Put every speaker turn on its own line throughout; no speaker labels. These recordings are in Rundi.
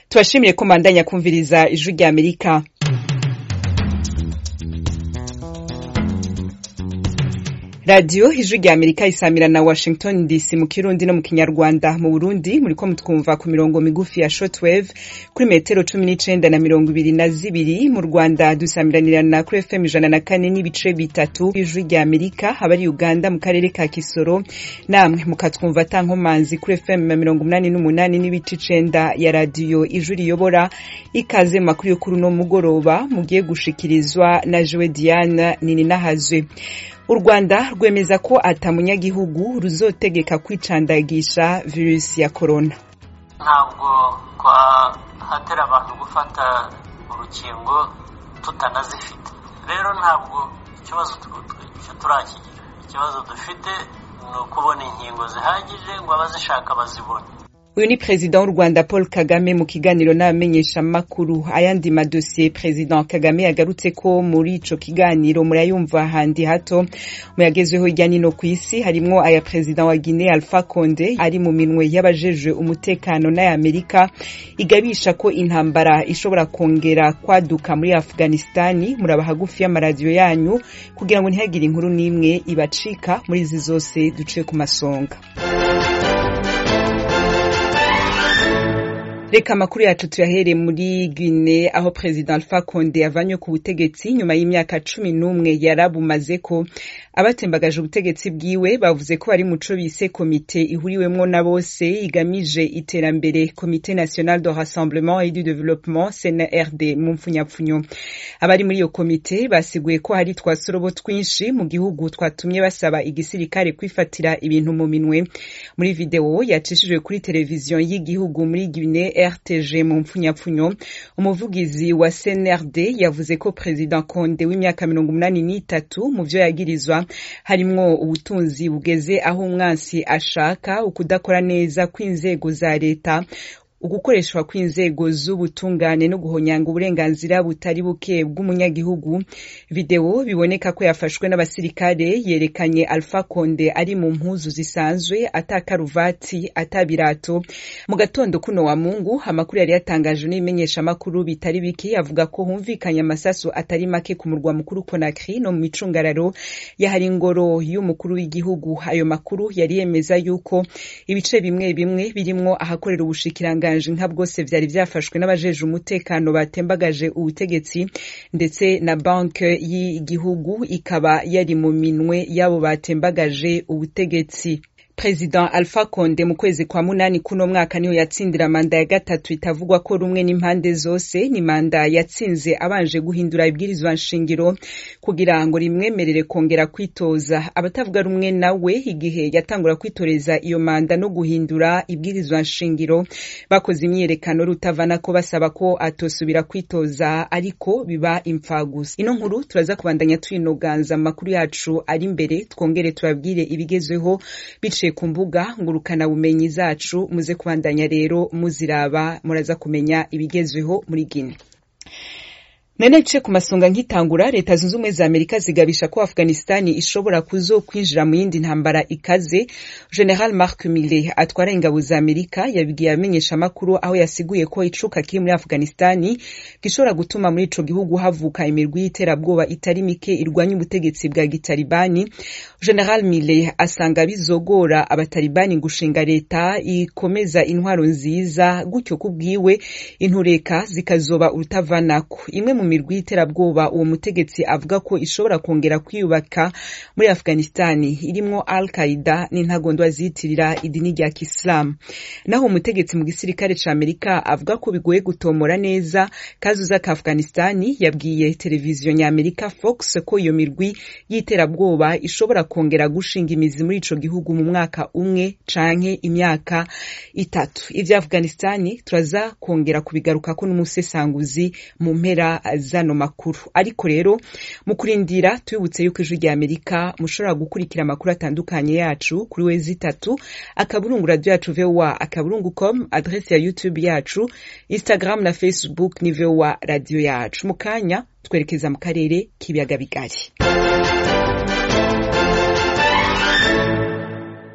tubashimire ko mbandanya kumviriza ijwi rya amerika radiyo ijwi rya amerika isamira na washington dc mu kirundi no mu kinyarwanda mu burundi muriko mutwumva ku mirongo migufi ya shortwave kuri metero cumi n'icenda na mirongo ibiri na zibiri mu rwanda dusamiranirana kuri fm ijana na kane n'ibice bitatu ijwi rya amerika abari uganda mu karere ka kisoro namwe mukatwumva ata nkomanzi kuri fm mirongo umunani n'umunani n'ibice icenda ya radiyo ijwi riyobora ikaze mu makuru yo kuri uno mugoroba mugiye gushikirizwa na jewe diane nininahazwe u rwanda rwemeza ko ata munyagihugu ruzotegeka kwicandagisha virusi ya korona
ntabwo twahatera abantu gufata urukingo tutanazifite rero ntabwo ikibazo turakigira ikibazo dufite ni ukubona inkingo zihagije ngo abazishaka bazibone
uyu ni perezida w'u rwanda paul kagame mu kiganiro n'abamenyeshamakuru ayandi madosiye perezida kagame yagarutse ko muri ico kiganiro murayumva handi hato muyagezweho hirya nino ku isi harimwo aya perezida wa guine alpha conde ari mu minwe y'abajejwe umutekano n'ayamerika igabisha ko intambara ishobora kongera kwaduka muri afghanistani muraba hagufi y'amaradiyo yanyu kugira ngo ntihagire inkuru n'imwe ibacika muri izi zose duciye ku masonga reka amakuru yacu tuyahere muri Guinea aho perezida Alpha Conde yavanywe ku butegetsi nyuma y'imyaka cumi n'umwe yarabumaze ko abatembagaje ubutegetsi bwiwe bavuze ko bari muco bise komite ihuriwemwo na bose igamije iterambere komite national de rassemblement et du développement CNRD mu mpfunyapfunyo abari muri iyo komite basiguye ko hari twasorobo twinshi mu gihugu twatumye basaba igisirikare kwifatira ibintu mu minwe muri video yacishijwe kuri televiziyo y'igihugu muri Guinea rtg mu mpfunyapfunyo umuvugizi wa cnrd yavuze ko perezida konde w'imyaka mirongo umunani n'itatu mu vyo yagirizwa harimwo ubutunzi bugeze aho umwansi ashaka ukudakora neza kw'inzego za leta ugukoreshwa kw'inzego z'ubutungane no guhonyanga uburenganzira butari buke bw'umunyagihugu video biboneka ko yafashwe n'abasirikare yerekanye alpha conde ari mu mpuzu zisanzwe ata karuvati ata birato mu gatondo kuno wa mungu amakuru yari yatangajwe n'ibimenyeshamakuru bitari bike avuga ko humvikanye amasasu atari make ku murwa mukuru conakry no mu micungararo yahari ingoro y'umukuru w'igihugu ayo makuru yari yemeza yuko ibice bimwe bimwe birimwo ahakorera ubushikiranga nka bwose vyari vyafashwe n'abajeje umutekano batembagaje ubutegetsi ndetse na banki y'igihugu ikaba yari mu minwe y'abo batembagaje ubutegetsi perezida alpha conde mu kwezi kwa munani kuno mwaka niho yatsindira manda ya gatatu itavugwa ko rumwe n'impande zose ni manda yatsinze abanje guhindura ibwirizwa nshingiro kugira ngo rimwemerere kongera kwitoza abatavuga rumwe nawe igihe yatangura kwitoreza iyo manda no guhindura ibwirizwa nshingiro bakoze imyiyerekano rutavana ko basaba ko atosubira kwitoza ariko biba impfagusa ino nkuru turaza kubandanya tuyinoganza amakuru yacu ari imbere twongere tubabwire ibigezweho biciye ku mbuga ngurukana bumenyi zacu muze kubandanya rero muziraba muraza kumenya ibigezweho muri Guinea none nce ku masonga nkitangura leta zunze ubumwe za amerika zigabisha ko afghanistani ishobora kuzokwinjira mu yindi ntambara ikaze general mark mille atwara ingabo za amerika yabibwiye abamenyeshamakuru aho yasiguye ko icuka kiri muri afghanistani gishobora gutuma muri ico gihugu havuka imirwi y'iterabwoba itari mike irwanya ubutegetsi bwa gitalibani general mille asanga bizogora abatalibani gushinga leta ikomeza intwaro nziza gutyo kubwiwe intureka zikazoba urutavanako imwe mu mirwi y'iterabwoba uwo mutegetsi avuga ko ishobora kongera kwiyubaka muri afghanistani irimwo al qaida n'intagondwa ziyitirira idini rya kisilamu naho umutegetsi mu gisirikare ca amerika avuga ko bigoye gutomora neza kazuza ka afghanistani yabwiye televiziyo nyamerika fox ko iyo mirwi y'iterabwoba ishobora kongera gushinga imizi muri ico gihugu mu mwaka umwe canke imyaka itatu ivya afghanistani turaza kongera kubigarukako n'umusesanguzi mu mpera zano makuru ariko rero mu kurindira tubibutse yuko ijwi rya amerika mushobora gukurikira amakuru atandukanye yacu kuri wezi itatu akaburungu radio yacu voa akaburungu com adresi ya youtube yacu instagram na facebook ni voa radio yacu mu kanya twerekeza mu karere k'ibiyaga bigari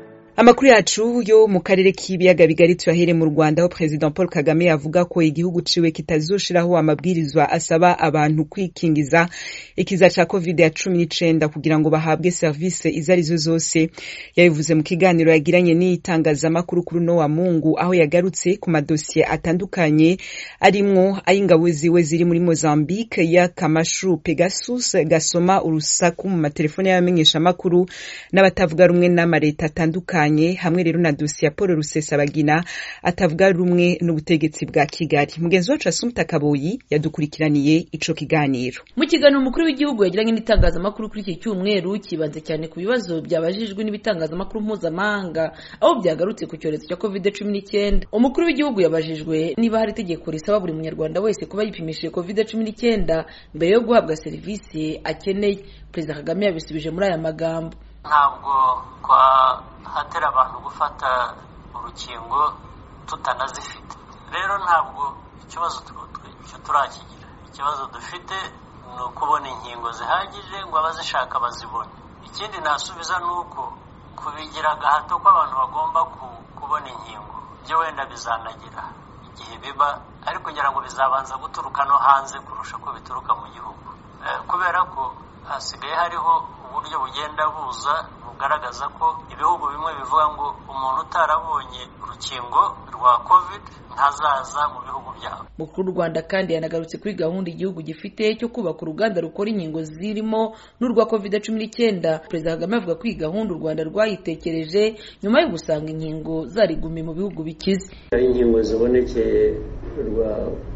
amakuru yacu yo mu karere k'ibiyaga bigari tuyahere mu rwanda aho perezida paul kagame avuga ko igihugu ciwe kitazoshiraho amabwirizwa asaba abantu kwikingiza ikiza ca covid ya cumi n'icenda kugira ngo bahabwe serivisi izo arizo zose yabivuze mu kiganiro yagiranye n'itangazamakuru kuri uno wa mungu aho yagarutse ku madosiye atandukanye arimwo ay'ingabo ziwe ziri muri mozambique y'akamashu pegasus gasoma urusaku mu matelefone y'abamenyeshamakuru n'abatavuga rumwe n'amareta atandukanye hamwe rero na dosiye ya paul rusesabagina atavuga rumwe n'ubutegetsi bwa kigali mugenzi wacu asumta kaboyi yadukurikiraniye ico kiganiro
mu kiganiro umukuru w'igihugu yagiranye n'itangazamakuru kuri iki cyumweru kibanze cyane ku bibazo byabajijwe n'ibitangazamakuru mpuzamahanga aho byagarutse ku cyorezo cya covid cumi n'icyenda umukuru w'igihugu yabajijwe niba hari itegeko risaba buri munyarwanda wese kuba yipimishije covid cumi n'icyenda mbere yo guhabwa serivisi akeneye perezida kagame yabisubije muri aya magambo
ntabwo twahatera abantu gufata urukingo tutanazifite rero ntabwo ikibazo icyo turakigira ikibazo dufite ni ukubona inkingo zihagije ngo abazishaka bazibone ikindi nasubiza ni uko kubigira agahato ko abantu bagomba kubona inkingo byo wenda bizanagira igihe biba ariko kugira ngo bizabanza guturuka no hanze kurusha ko bituruka mu gihugu kubera ko hasigaye hariho uburyo bugenda buza bugaragaza ko ibihugu bimwe bivuga ngo umuntu utarabonye urukingo rwa covid ntazaza mu bihugu byabo
mukuru w'u rwanda kandi yanagarutse kuri gahunda igihugu gifite cyo kubaka uruganda rukora inkingo zirimo n'urwa covid cumi n'icyenda perezida kagame avuga ko iyi gahunda u rwanda rwayitekereje nyuma yo gusanga inkingo zarigumiye mu bihugu bikize
inkingo zibonekeye rwa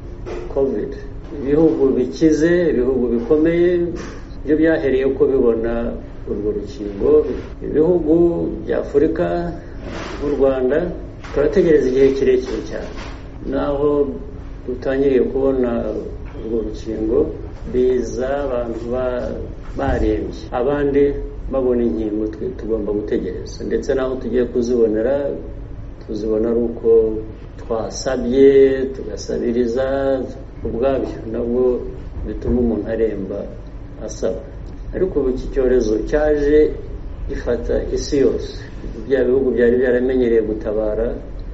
covid ibihugu bikize ibihugu bikomeye byo byahereye ko bibona urwo rukingo ibihugu bya afurika nk'u rwanda turategereza igihe kirekire cyane naho dutangiriye kubona urwo rukingo biza abantu barembye abandi babona inkingo tugomba gutegereza ndetse n'aho tugiye kuzibonera tuzibona ari uko twasabye tugasabiriza ubwabyo nabwo bituma umuntu aremba asaba ariko ubu iki cyorezo cyaje gifata isi yose bya bihugu byari byaramenyereye gutabara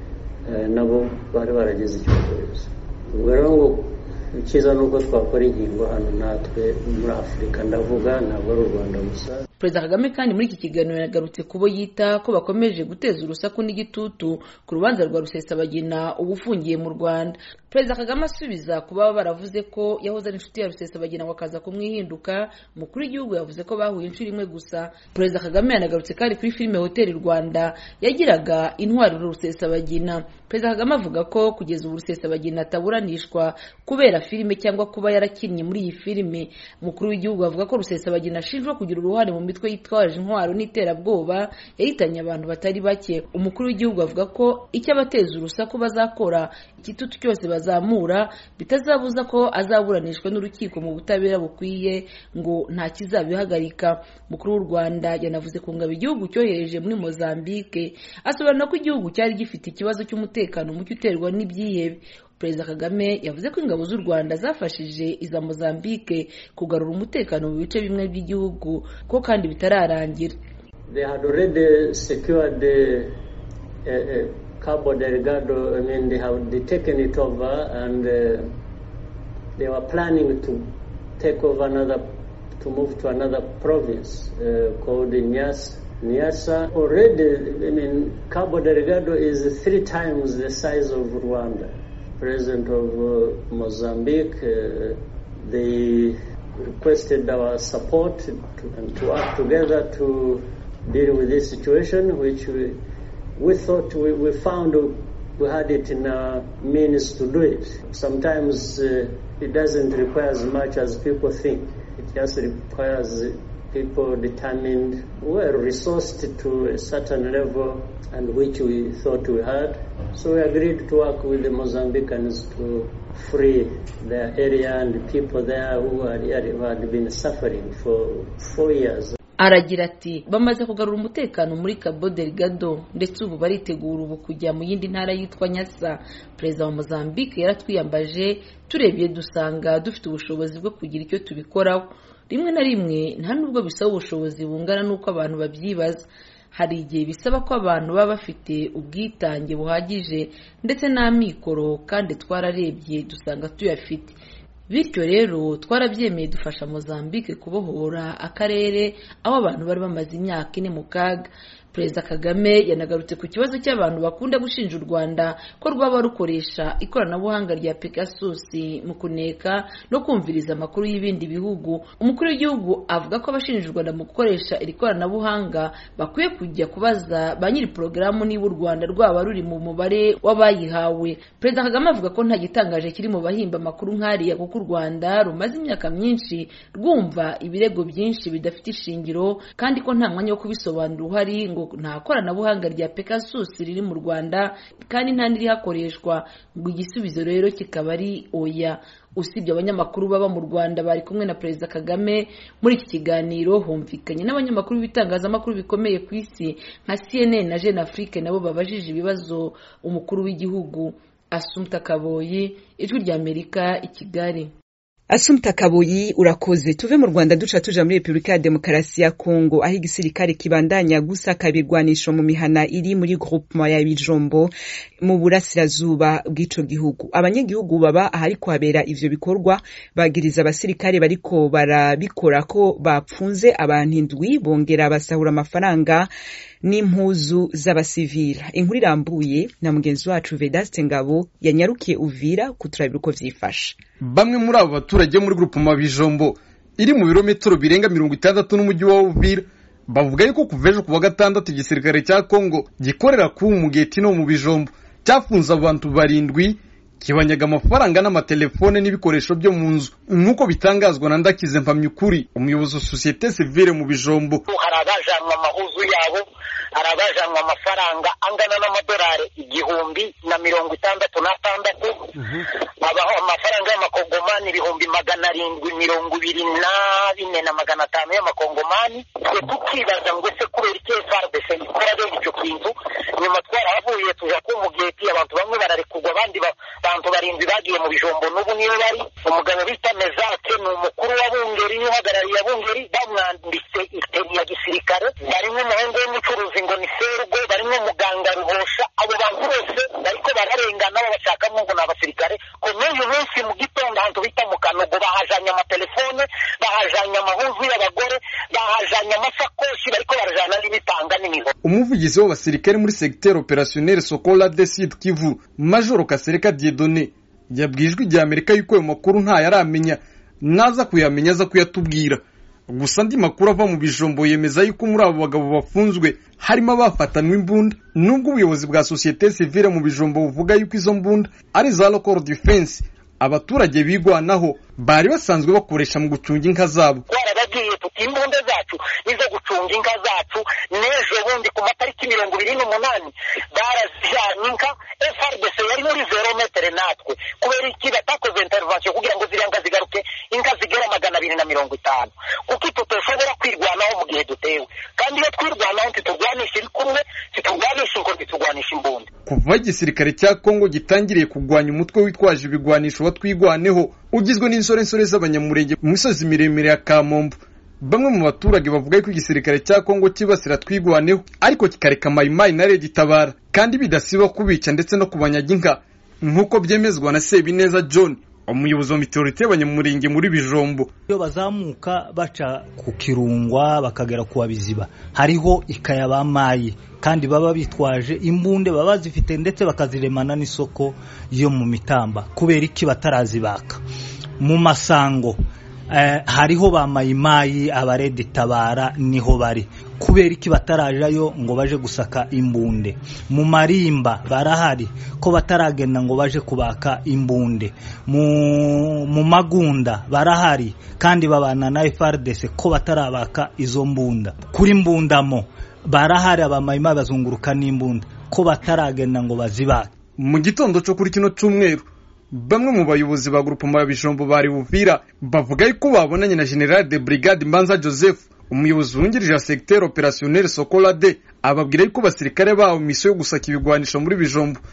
nabo bari barageze icyo cyorezo ubwo rero ngo icyiza ni uko twakora inkingo hano natwe muri afurika ndavuga ntabwo ari u rwanda gusa
perezida kagame kandi muri iki kiganiro yagarutse ku bo yita ko bakomeje guteza urusaku n'igitutu ku rubanza rwa rusesabagina uba ufungiye mu rwanda perezida kagame asubiza ku baba baravuze ko yahoze ari inshuti ya rusesabagina ngo akaza kumwihinduka umukuru w'igihugu yavuze ko bahuye inshuro imwe gusa perezida kagame yanagarutse kandi kuri filime hoteli rwanda yagiraga intwari rusesabagina perezida kagame avuga ko kugeza ubu rusesabagina ataburanishwa kubera filime cyangwa kuba yarakinnye muri iyi filime umukuru w'igihugu avuga ko rusesabagina ashinjwa kugira uruhare mu mitwe yitwaje intwaro n'iterabwoba yahitanye abantu batari bake umukuru w'igihugu avuga ko icyo abateza urusaku bazakora igitutu cyose bazamura bitazabuza ko azaburanishwa n'urukiko mu butabera bukwiye ngo nta kizabihagarika umukuru w'u rwanda yanavuze ku ngabo igihugu cyohereje muri mozambique asobanura ko igihugu cyari gifite ikibazo cy'umutekano muke uterwa n'ibyihebe perezida kagame yavuze ko ingabo z'u rwanda zafashije iza mozambique kugarura umutekano mu bice bimwe by'igihugu ko kandi bitararangira
Cabo Delgado, I mean, they have they taken it over and uh, they were planning to take over another, to move to another province uh, called Nyasa. Nyasa already, I mean, Cabo Delgado is three times the size of Rwanda. President of uh, Mozambique, uh, they requested our support to, and to work together to deal with this situation, which we, we thought we, we found we had it in our means to do it. Sometimes uh, it doesn't require as much as people think. It just requires people determined, well resourced to a certain level and which we thought we had. So we agreed to work with the Mozambicans to free their area and the people there who had, who had been suffering for four years.
aragira ati bamaze kugarura umutekano muri Cabo Delgado ndetse ubu baritegura ubu kujya mu yindi ntara yitwa Nyasa perezida wa Mozambique yaratwiyambaje turebye dusanga dufite ubushobozi bwo kugira icyo tubikoraho rimwe na rimwe nta nubwo bisaba ubushobozi bungana n'uko abantu babyibaza hari igihe bisaba ko abantu baba bafite ubwitange buhagije ndetse n'amikoro kandi twararebye dusanga tuyafite bityo rero twarabyemeye dufasha mozambique kubohora akarere aho abantu bari bamaze imyaka ine mu kaga perezida kagame yanagarutse ku kibazo cy'abantu bakunda gushinja u rwanda ko rwaba rukoresha ikoranabuhanga rya pegasus mu kuneka no kumviriza amakuru y'ibindi bihugu umukuru w'igihugu avuga ko abashinja u rwanda mu gukoresha iri koranabuhanga bakwiye kujya kubaza ba nyiri porogaramu niba u rwanda rwaba ruri mu mubare w'abayihawe perezida kagame avuga ko nta gitangaje kiri mu bahimba amakuru nk'ariya kuko u rwanda rumaze imyaka myinshi rwumva ibirego byinshi bidafite ishingiro kandi ko nta mwanya wo kubisobanura uhari ngo nta koranabuhanga rya pegasus riri mu rwanda kandi nta n'irihakoreshwa ngo igisubizo rero kikaba ari oya usibye abanyamakuru baba mu rwanda bari kumwe na perezida kagame muri iki kiganiro humvikanye n'abanyamakuru b'ibitangazamakuru bikomeye ku isi nka cnn na jeune afrique nabo babajije ibibazo umukuru w'igihugu asumta kaboyi ijwi ry'amerika i kigali
Asumta Kaboyi urakoze tuve mu Rwanda duca tuja muri Republika ya Demokarasi ya Kongo aho igisirikare kibandanya gusaka ibigwanisho mu mihana iri muri groupement ya Bijombo mu burasirazuba bw'ico gihugu abanyagihugu baba ahari kuhabera ivyo bikorwa bagiriza abasirikare bariko barabikora ko bapfunze abantu indwi bongera basahura amafaranga n'impuzu z'abasivila inkuru irambuye na mugenzi wacu Vedaste Ngabo yanyarukiye Uvira kuturabira uko vyifashe
bamwe muri abo baturage muri grupema bijombo iri mu birometero birenga mirongo itandatu n'umujyi wa Uvira bavuga yuko kuva ejo ku wa gatandatu igisirikare cya Kongo gikorera ku mugeti no mu bijombo cyafunze abantu barindwi kibanyaga amafaranga n'amatelefone n'ibikoresho byo mu nzu nk'uko bitangazwa na ndakize mpamyukuri umuyobozi wa sosiyete sivile mu bijombo
hari abajanwa amahuzu yabo hari abajanwa amafaranga angana n'amadolari igihumbi na mirongo itandatu n'atandatu abaho amafaranga y'amakongomani ibihumbi magana arindwi mirongo ibiri na bine na magana atanu y'amakongomani twe tukibaza ngo ese kubera iki frdc ikora bene icyo kintu nyuma twarahavuye tuja ku mugeti abantu bamwe bararekurwa abandi bantu barindwi bagiye mu bijombo n'ubu niyo bari umugabo bita mezake ni umukuru wa bungeri n'uhagarariye bungeri bamwanditse iteni ya gisirikare barimo umuhungu w'umucuruzi ngo ni sergo barimo muganga ruhosha abo bantu bose bariko bararengana babashakamo ngo ni abasirikare ko n'uyu munsi mu gitondo ahantu bita mu kanogo bahajanye amatelefone bahajanye amahuzu y'abagore bahajanye amasakoshi bariko barajana n'ibitanga n'imihoho
umuvugizi w'abasirikare muri segiteri operationnel sokola de sud kivu majoro kasereka diedone yabwiye ijwi rya amerika yuko ayo makuru ntayaramenya naza kuyamenya aza kuyatubwira gusa andi makuru ava mu bijombo yemeza yuko muri abo bagabo bafunzwe harimo abafatanwe imbunda nubwo ubuyobozi bwa sosiyete sivile mu bijombo buvuga yuko izo mbunda ari za local defense abaturage bigwanaho bari basanzwe bakoresha mu gucunga inka zabo
twarababwiye tuti imbunda zacu nizo gucunga inka zacu n'ejo bundi ku matariki mirongo ibiri n'umunani barazijanye inka frdc yari muri zero metere natwe kubera iki batakoze intervention kugira ngo ziriya nka zigaruke inka zigera magana abiri na mirongo itanu kuko tutoshobora kwirwanaho mu gihe dutewe kandi iyo twirwanaho ntiturwanisha ibikumwe ntiturwanisha ingo ntiturwanisha imbunda
kuva igisirikare cya kongo gitangiriye kurwanya umutwe witwaje ibigwanisho wa twigwaneho ugizwe n'insorensore z'abanyamurenge mu misozi miremire ya kamombo bamwe mu baturage bavuga ko igisirikare cya kongo kibasira twigwaneho ariko kikareka mayimayi na rege itabara kandi bidasiba kubica ndetse no kubanyaga inka nk'uko byemezwa na sebineza john umuyobozi wa mitorite y'abanyamurenge muri bijombo
iyo bazamuka baca ku kirungwa bakagera ku wabiziba hariho ikaya bamaye kandi baba bitwaje imbunde baba bazifite ndetse bakaziremana n'isoko yo mu mitamba kubera iki batarazibaka mu masango hariho ba mayimayi abaredi tabara niho bari kubera iki batarajayo ngo baje gusaka imbunde mu marimba barahari ko bataragenda ngo baje kubaka imbunde mu magunda barahari kandi babana na FRDC ko batarabaka izo mbunda kuri mbundamo barahari abamayimayi bazunguruka n'imbunda ko bataragenda ngo bazibake
mu gitondo cyo kuri kino cyumweru bamwe mu bayobozi ba grupema ya bijombo bari buvira bavuga yuko babonanye na general de brigade mbanza joseph umuyobozi wungirije wa segiteri operationnel sokola de ababwira yuko basirikare babo misiyo yo gusaka ibigwanisho muri bijombo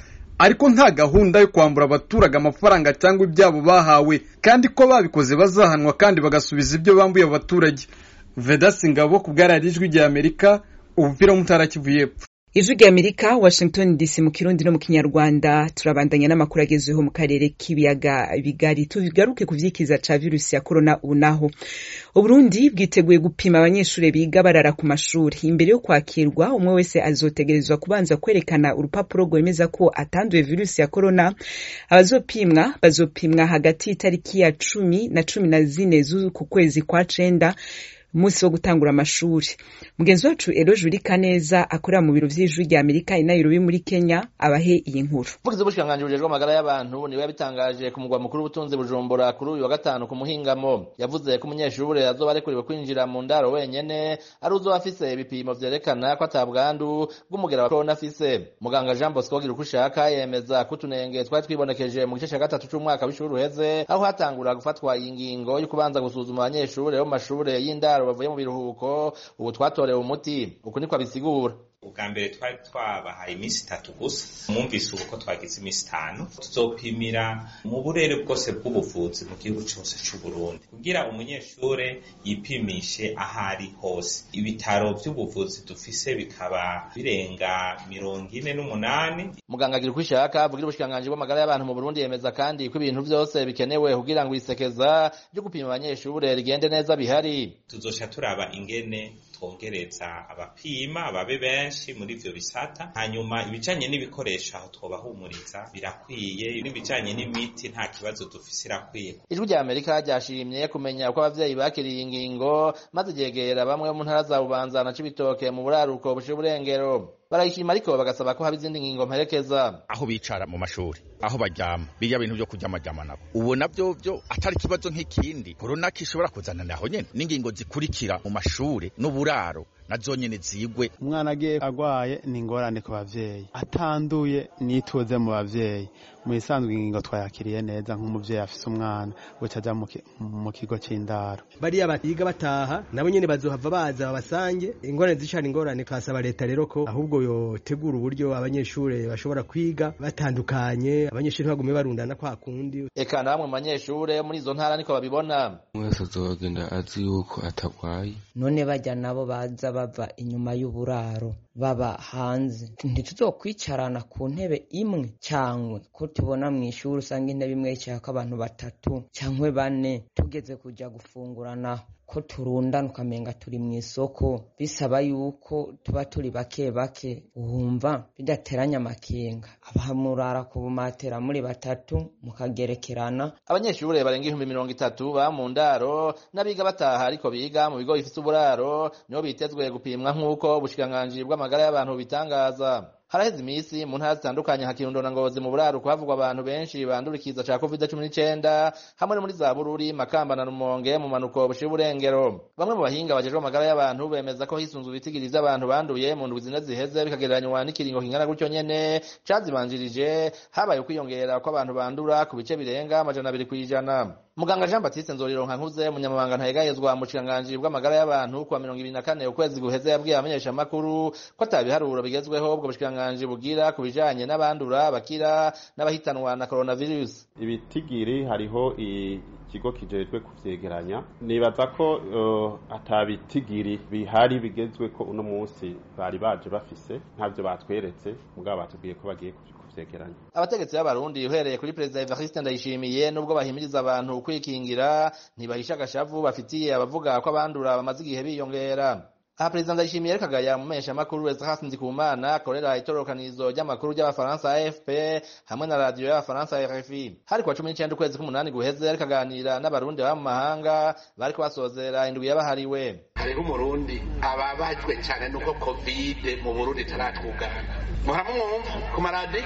ariko nta gahunda yo kwambura abaturage amafaranga cyangwa ibyabo bahawe kandi ko babikoze bazahanwa kandi bagasubiza ibyo bambuye abaturage vedasi ngabo ku bwararijwi rya amerika ubupira w'umutara kivu y'epfo
ijwi rya amerika washington dc mu kirundi no mu kinyarwanda turabandanya n'amakuru agezweho mu karere k'ibiyaga bigari tugaruke ku vyikiza ca virusi ya korona ubu naho uburundi bwiteguye gupima abanyeshuri biga barara ku mashuri imbere yo kwakirwa umwe wese azotegerezwa kubanza kwerekana urupapuro rwemeza ko atanduye virusi ya korona abazopimwa bazopimwa hagati y'itariki ya cumi na cumi na zine z'uku kwezi kwa cenda umunsi wo gutangura amashuri mugenzi wacu ero juri kaneza akorera mu biro vy'ijwi rya amerika i nairobi muri kenya abahe iyi nkuru
umuvugizi w'ubushikiranganji bujejwe amagara y'abantu niwe yabitangaje ku mugwa mukuru w'ubutunzi bujumbura kuri uyu wa gatanu ku muhingamo yavuze ko umunyeshuri azoba arekuriwe kwinjira mu ndaro wenyene ari uzoba afise ibipimo vyerekana ko ata bwandu bw'umugera wa korona afise muganga jean bosco gira uko ushaka yemeza ko utunenge twari twibonekeje mu gice ca gatatu c'umwaka w'ishuri uheze aho hatangura gufatwa iyi ngingo yo kubanza gusuzuma abanyeshuri bo mu mashure y'indaro bavuye mu biruhuko ubu twatorewe umuti uku niko abisigura
ubwa mbere twari twabahaye iminsi itatu gusa mwumvise ubu ko twagize iminsi itanu tuzopimira mu burere bwose bw'ubuvuzi mu gihugu cyose cy'u Burundi kugira umunyeshure yipimishe ahari hose ibitaro by'ubuvuzi dufise bikaba birenga mirongo ine n'umunani
muganga agira uko ishaka avugira ubushikiranganji bw'amagara y'abantu mu Burundi yemeza kandi ko ibintu byose bikenewe kugira ngo isekeza ryo gupima abanyeshure rigende neza bihari
tuzoca turaba ingene twongereza abapima babe benshi muri ivyo bisata hanyuma ibijanye n'ibikoresho aho twobahumuriza birakwiye n'ibijanye n'imiti nta kibazo dufise irakwiye
ijwi rya amerika ryashimye kumenya uko abavyeyi bakiriye ingingo maze ryegera bamwe mu ntara za bubanza na cibitoke mu buraruko bushira uburengero barayishima ariko bagasaba ko haba izindi ngingo mperekeza
aho bicara mu mashuri aho baryama birya bintu byo kuryamaryama nabo ubu navyo byo atari ikibazo nk'ikindi korona kishobora kuzana naho nyene n'ingingo zikurikira mu mashuri n'uburaro nazo nyene zigwe
umwana agiye agwaye ni ingorane ku bavyeyi atanduye nituze mu bavyeyi mu isanzwe ingingo twayakiriye neza nk'umuvyeyi afise umwana guca aja mu kigo c'indaro
bariya batiga bataha nabo nyene bazohava baza babasange ingorane zicana ingorane kasaba leta rero ko ahubwo yotegura uburyo abanyeshure bashobora kwiga batandukanye abanyeshure bagume barundana kwa kundi
eka na bamwe mu banyeshure muri izo ntara niko babibona
mwese azogenda azi yuko atagwaye
none bajya nabo baza bava inyuma y'uburaro baba hanze ntituzokwicarana ku ntebe imwe cyangwa ko tubona mu ishuri usanga intebe imwe yicayeko abantu batatu cyangwa bane tugeze kujya gufungurana ko turundana ukamenga turi mu isoko bisaba yuko tuba turi bake bake wumva bidateranya amakenga abamurara ku bumatera muri batatu mukagerekerana
abanyeshuri barenga ibihumbi mirongo itatu ba mu ndaro n'abiga bataha ariko biga mu bigo bifite uburaro nibo bitezwe gupimwa nk'uko ubushikiranganji bw'amagara y'abantu bitangaza haraheze iminsi mu ntara zitandukanye nka kirundo na ngozi mu buraruko havugwa abantu benshi bandura ikiza ca covid cumi n'icenda hamwe no muri za bururi makamba na rumonge mu manuko bushira uburengero bamwe mu bahinga bajejwe amagara y'abantu bemeza ko hisunzwe ibitigiri vy'abantu banduye mu ndwi zine ziheze bikagereranywa n'ikiringo kingana gutyo nyene cazibanjirije habaye ukwiyongera kw'abantu bandura ku bice birenga amajana abiri kw'ijana muganga jean batiste nzorironka nkuze umunyamabanga ntayegayezwa mu bushikiranganji bw'amagara y'abantu kuwa mirongo ibiri na kane ukwezi guheze yabwiye abamenyeshamakuru ko ata biharuro bigezweho ubwo bushikiranganji bugira ku bijanye n'abandura bakira n'abahitanwa na coronavirus
ibitigiri hariho ikigo kijejwe kuvyegeranya nibaza ko uh, ata bitigiri bihari bigezwe ko uno munsi bari baje bafise ntavyo batweretse mugabo batubwiye ko bagiye kuvyegeranya
abategetsi b'abarundi uhereye kuri perezida evariste ndayishimiye nubwo bahimiriza abantu kwikingira ntibahisha agashavu bafitiye abavuga ko abandura bamaze igihe biyongera aha perezida ndayishimiye ariko agaya mu meshyamakuru Ezekiel Nzikumana akorera itororokanizo ry'amakuru ry'abafaransa AFP hamwe na radiyo y'abafaransa RFI hari kuwa cumi n'icenda ukwezi k'umunani guheze ariko aganira n'abarundi baba mu mahanga bariko basozera indwi yabahariwe
hariho umurundi ababajwe cyane nuko kovide mu burundi itaratwugana muramumwumva ku maradiyo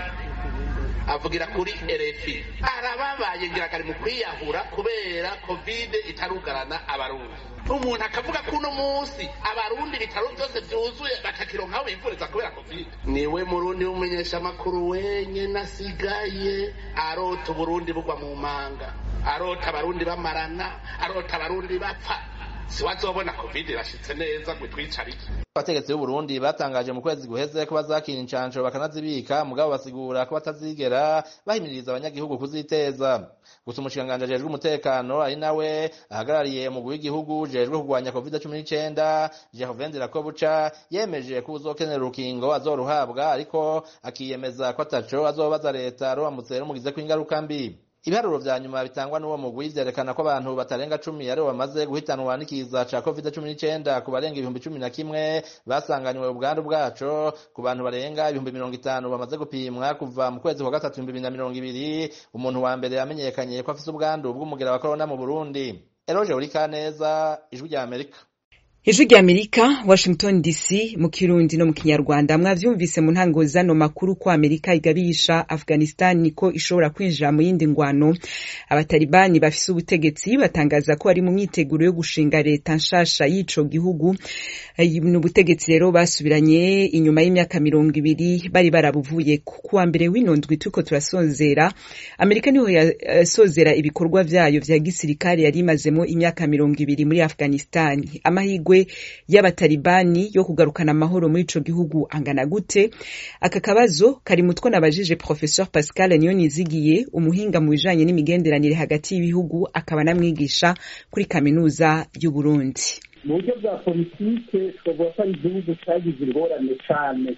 avugira kuri RFI arababaye ngira kari mu kwiyahura kubera kovide itarugarana abarundi umuntu akavuga ko uno munsi abarundi ibitaro byose byuzuye batakironkaho bivuriza kubera kovide niwe murundi w'umumenyeshamakuru wenyine asigaye arota uburundi bugwa mu manga arota abarundi bamarana arota abarundi bapfa siwazobona kovide irashitse neza ngo itwicarike
abategetsi b'u Burundi batangaje mu kwezi guheze ko bazakina incanco bakanazibika mugabo basigura ko batazigera bahimiriza abanyagihugu kuziteza gusa umushikiranganji ajejwe umutekano ari nawe ahagarariye umugwi w'igihugu ujejwe kurwanya covid cumi n'icenda Gervain Ndirakobuca yemeje ko uzokenera urukingo azoruhabwa ariko akiyemeza ko ataco azobaza leta ruramutse rumugizeko ingaruka mbi ibiharuro vya nyuma bitangwa n'uwo mugwi vyerekana ko abantu batarenga cumi aribo bamaze guhitanwa n'ikiza ca covid cumi n'icenda ku barenga ibihumbi cumi na kimwe basanganywe ubwandu bwaco ku bantu barenga ibihumbi mirongo itanu bamaze gupimwa kuva mu kwezi kwa gatatu ibihumbi bibiri na mirongo ibiri umuntu wa mbere yamenyekanye ko afise ubwandu bw'umugera wa korona mu burundi eroje urikaneza ijwi rya amerika
ijwi rya amerika washington dc mu kirundi no mu kinyarwanda mwavyumvise mu ntango zano makuru ko amerika igabisha afghanistan ko ishobora kwinjira mu yindi ngwano abatalibani bafise ubutegetsi batangaza ko bari mu myiteguro yo gushinga leta nshasha y'ico gihugu ni ubutegetsi rero basubiranye inyuma y'imyaka mirongo ibiri bari barabuvuye kuwa mbere w'ino ndwi turiko turasozera amerika niho yasozera ibikorwa vyayo vya gisirikare yari imazemo imyaka mirongo ibiri muri afghanistan amahigwe y'abatalibani yo kugarukana amahoro muri ico gihugu angana gute aka kabazo kari mutwo nabajije professeur pascal niyonizigiye umuhinga mu bijanye n'imigenderanire hagati y'ibihugu akaba namwigisha kuri kaminuza y'uburundi
mu buryo bwa politike twavuga ko ari igihugu cyagize ingorane cyane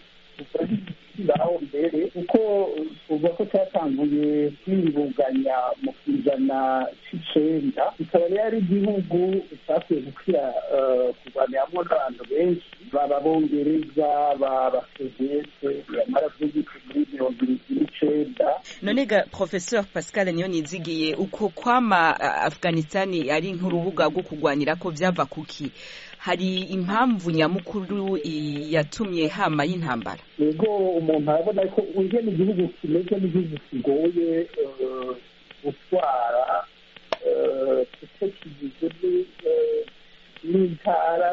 aho mbere kuko tuvuga ko cyatanguye kwiyunganya mu kijana c'icenda kikaba rero ari igihugu cyakwiye gukira kurwaniramwo n'abantu benshi baba bongereza baba soviyete yamara vy'igiti muri mirongo irindwi n'icenda
none ga professeur pascal niyo nizigiye uko kwama afghanistan ari nk'urubuga rwo kurwanira ko vyava kuki hari impamvu nyamukuru yatumye hama y'intambara
yego umuntu arabona ko ingene igihugu kimeze n'igihugu kigoye gutwara kuko kigizwe n'intara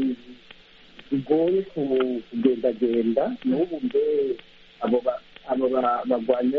zigoye kugendagenda n'ubu mbe abo bagwanyi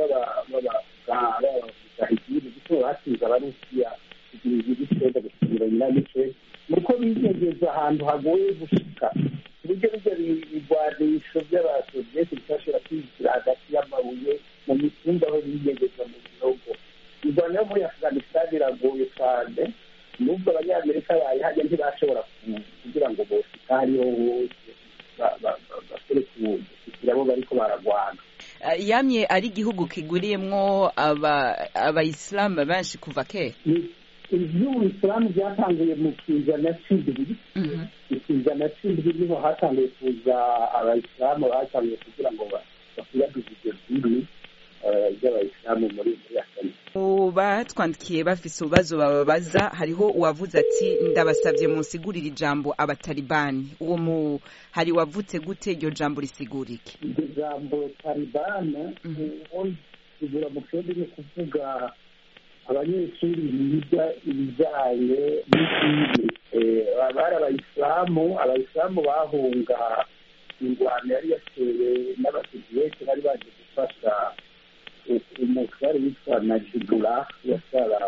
b'abagahigiri kuko batsinze abarusiya kugira igihugu cyenda gusubira nyina n'icenda nuko bigegeza ahantu hagoye gushika ku buryo bijya bigwanisho by'abasoviyeti bitashobora kwinjira hagati y'amabuye mu mitumba aho bigegeza mu bihugu irwaniro muri afghanistan iragoye cyane nubwo abanyamerika bayihajya ntibashobora kugira ngo boshika hariho hose basore kugira abo bariko baragwana
yamye ari igihugu kiguriyemwo abayisilamu benshi kuva kera
iby'ubuyisilamu byatanguye mu kijana c'indwi ikijana c'indwi niho hatanguye kuza abayisilamu batanguye kugira ngo bakwiragize iryo dini ry'abayisilamu muri
afghanistan batwandikiye bafise ububazo bababaza hariho uwavuze ati ndabasabye munsigurire ijambo abatalibani uwo mu hari wavutse gute iryo jambo risigura iki
iryo jambo talibani rigura mu kirundi ni kuvuga abanyeshuri biga ibijyanye n'idini bari abayisilamu abayisilamu bahunga ingwano yari yatewe n'abasiviyete bari baje gufasha umutware witwa najibula yasara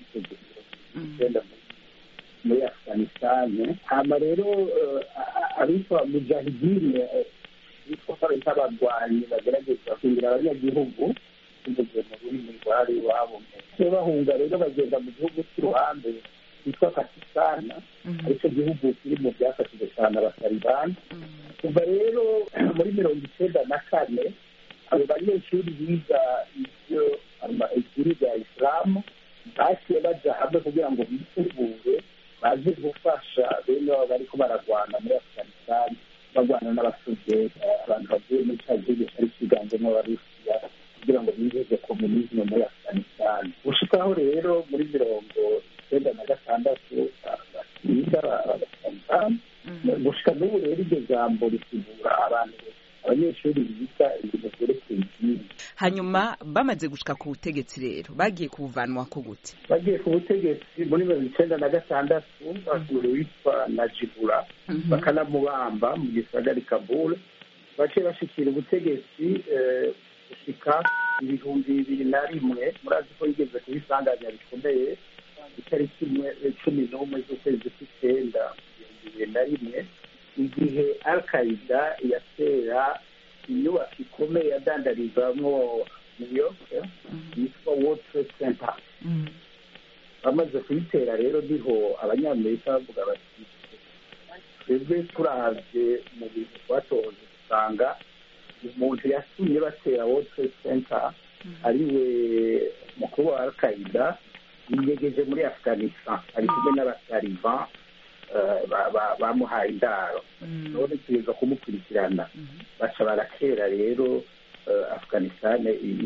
icyenda muri afghanistan hama rero abitwa mujahidine bitwa nk'abarwanyi bagerageza kwinjira abanyagihugu binyuze mu rurimi rwari iwabo bahunga rero bagenda mu gihugu cy'uruhande cyitwa pakistan aricyo gihugu kiri mu byafashije cyane abatalibani kuva rero muri mirongo icyenda na kane abo banyeshuri biga ibyo idini rya isilamu baciye baja hamwe kugira ngo bitegure baje gufasha bene babo bariko baragwana muri afghanistan bagwana n'abasoviyeti abantu bavuye muri cya gihugu cyari kiganjemo abarusiya kugira ngo binjize komunisme muri afghanistan gushikaho rero muri mirongo icyenda na gatandatu biga abatalibani gushika n'ubu rero iryo jambo risigura abantu abanyeshuri biga ibintu vyerekeye idini
hanyuma bamaze gushika ku butegetsi rero bagiye kubuvanwa ko gute
bagiye ku butegetsi muri mirongo icyenda na gatandatu basura witwa najibura bakanamubamba mu gisagara kabul baciye bashikira ubutegetsi gushika ibihumbi bibiri na rimwe murazi ko yigeze kubisanganya bikomeye itariki imwe cumi n'umwe z'ukwezi kw'icyenda ibihumbi bibiri na rimwe igihe al qaida yatera inyubako ikomeye yadandarizamo new york yitwa world trade center bamaze kuyitera rero niho abanyamerika bavuga bati twebwe turavye mu bintu twatohoje dusanga umuntu yatumye batera world trade center ariwe mukuru wa al qaida yiyegeje muri afghanistan ari kumwe n'abataliban bamuhaye indaro none tugeza kumukurikirana baca barakera rero afghanistan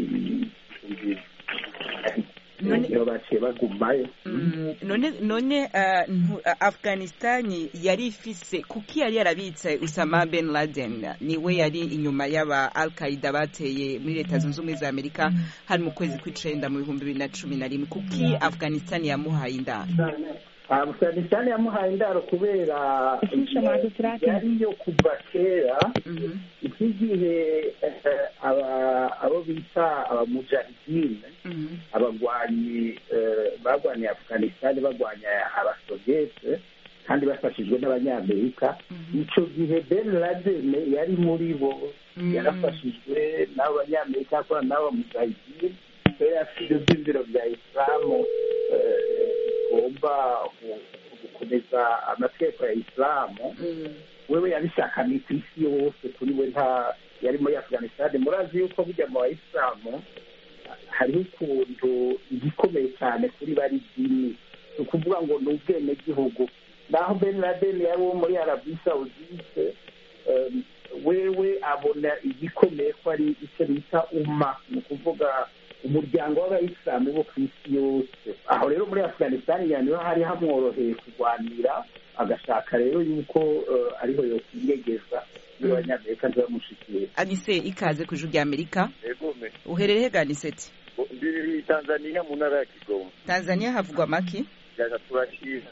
niho baciye bagumayo
none none afghanistan yari ifise kuki yari yarabitse usama ben laden niwe yari inyuma y'aba al qaida bateye muri leta zunze ubumwe za amerika hari mu kwezi kw'icenda mu bihumbi bibiri na cumi na rimwe kuki afghanistan yamuhaye indaro
afghanistan yamuhaye indaro kubera yari yo kuva kera iki gihe abo bita abamujahidine abagwanyi barwaniye afghanistan barwanya abasoviyete kandi bafashijwe n'abanyamerika icyo gihe ben laden yari muri bo yarafashijwe n'abo banyamerika akorana n'abo bamujahidine yari afite ibyiziro bya isilamu bigomba gukomeza amategeko ya isilamu wewe yabishakaniye ku isi yose kuri we nta yari muri afghanistan murazi yuko burya mu bayisilamu hariho ukuntu igikomeye cyane kuri bari dini ni ukuvuga ngo ni ubwenegihugu naho ben laden yari uwo muri arabi saudite wewe abona igikomeye ko ari icyo bita uma ni ukuvuga umuryango w'abayisilamu bo ku isi yose aho rero muri afghanistan niho hari hamworoheye kurwanira agashaka rero yuko ariho yokwiyegeza niba abanyamerika ntibamushikiye
anise ikaze ku ijuru rya amerika uherereye ganiseti
ndi tanzania mu ntara ya kigoma
tanzania havugwa amaki
turashira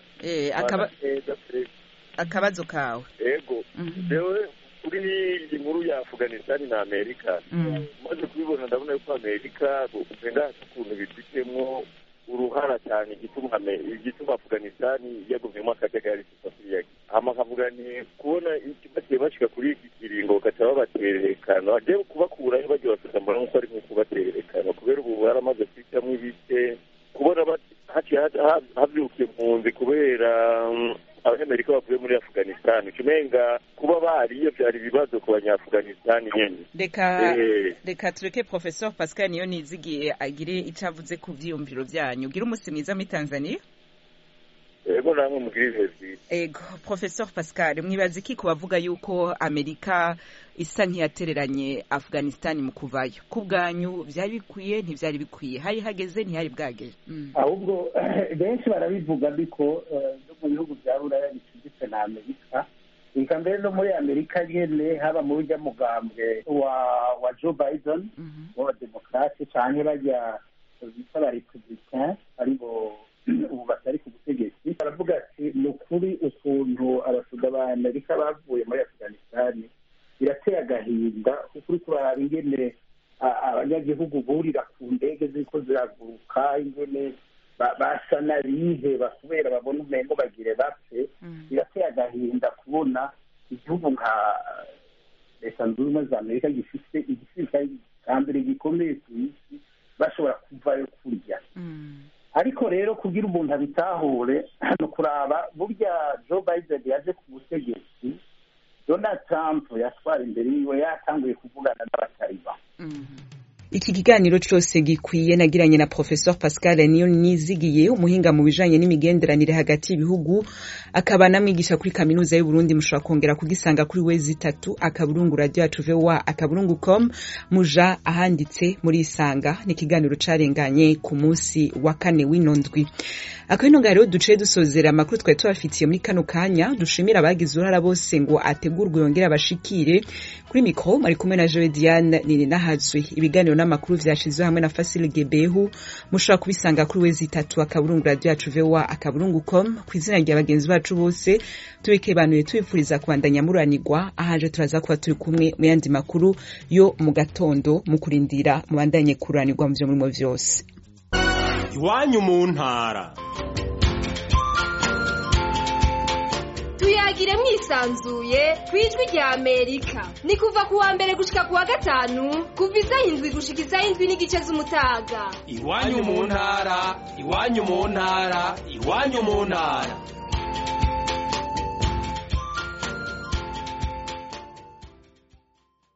akabazo kawe
ego rewe kuri iyi nkuru ya afghanistan na amerika maze kubibona ndabona yuko amerika ugenda hasi ukuntu bifitemo uruhara cyane igituma igituma afghanistan yagumyemo akajagari sosiyete hama kavuga ni kubona bagiye bashika kuri iki kiringo bagaca babaterekana bagiye kubakurayo bagiye bafata mbona nkuko ari nko kubaterekana kubera ubu baramaze kwicamo ibice kubona haciye havyukiye impunzi kubera abanyamerika bavuye muri afghanistan ucumenga kuba bariyo byari ibibazo ku banyaafghanistan nyene
reka reka tureke professeur pascal niyo nizigiye agire icyo avuze ku vyiyumviro vyanyu gira umunsi mwiza muri tanzania
ego namwe mugire ibihe vyiza
ego professeur pascal mwibaza iki ku bavuga yuko amerika isa nk'iyatereranye afghanistan mu kuvayo ku bwanyu vyari bikwiye ntivyari bikwiye hari hageze ntihari bwageze
ahubwo benshi barabivuga ariko no mu bihugu vya buraya bicuditse na amerika reka mbere no muri amerika nyene haba mu burya mugambwe wa wa joe biden w'abademokrate canke barya bita abarepublicain aribo ubu batari ku butegetsi baravuga ati ni ukuri ukuntu abasuda ba amerika bavuye muri afghanistan birateye agahinda kuko uri kuraraba ingene abanyagihugu burira ku ndege ziriko ziraguruka ingene basa n'abiheba kubera babona umengo bagire bapfe birateye agahinda kubona igihugu nka leta zunze ubumwe za amerika gifite igisirikare cya mbere gikomeye ku isi bashobora kuvayo kurya ariko rero kugira umuntu abitahure hano kuraba burya joe biden yaje ku butegetsi donald trump yatwara imbere yiwe yatanguye kuvugana n'abatariba
iki kiganiro cyose gikwiye nagiranye na professeur pascal niyo nizigiye umuhinga mu bijanye n'imigenderanire hagati y'ibihugu akaba namwigisha kuri kaminuza y'u Burundi mushobora kongera kugisanga kuri wezi itatu akaburungu radio yacu voa akaburungu com muja ahanditse muri isanga ni ikiganiro carenganye ku munsi wa kane w'ino ndwi akabino rero duciye dusozera amakuru twari tubafitiye muri kano kanya dushimira abagize uruhara bose ngo ategurwe yongere abashikire kuri mikro mari kumwe na Joe Diane nini nahazwe ibiganiro n'amakuru vyashizwe hamwe na Fasil Gebehu mushobora kubisanga kuri wezi itatu akaburungu radio yacu voa akaburungu com ku izina rya bagenzi bacu bose tubikebanuye tubipfuriza kubandanya muranirwa ahaje turaza kuba turi kumwe mu yandi makuru yo mu gatondo mu kurindira mubandanye kuranirwa mu vyo murimo vyose
iwanyu mu ntara
tuyagire
tuyagire mwisanzuye ku ijwi rya amerika ni kuva ku wa mbere gushika ku wa gatanu kuva isaha indwi gushika isaha indwi n'igice z'umutaga
iwanyu mu ntara iwanyu mu ntara iwanyu mu ntara